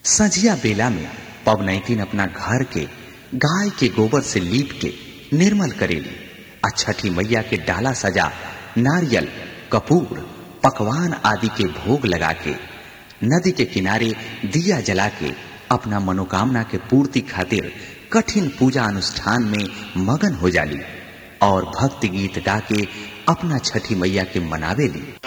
संझिया बेला में पवनैतिन अपना घर के गाय के गोबर से लीप के निर्मल करेली आ छठी मैया के डाला सजा नारियल कपूर पकवान आदि के भोग लगा के नदी के किनारे दिया जला के अपना मनोकामना के पूर्ति खातिर कठिन पूजा अनुष्ठान में मगन हो जाली और भक्ति गीत गा के अपना छठी मैया के मनावेली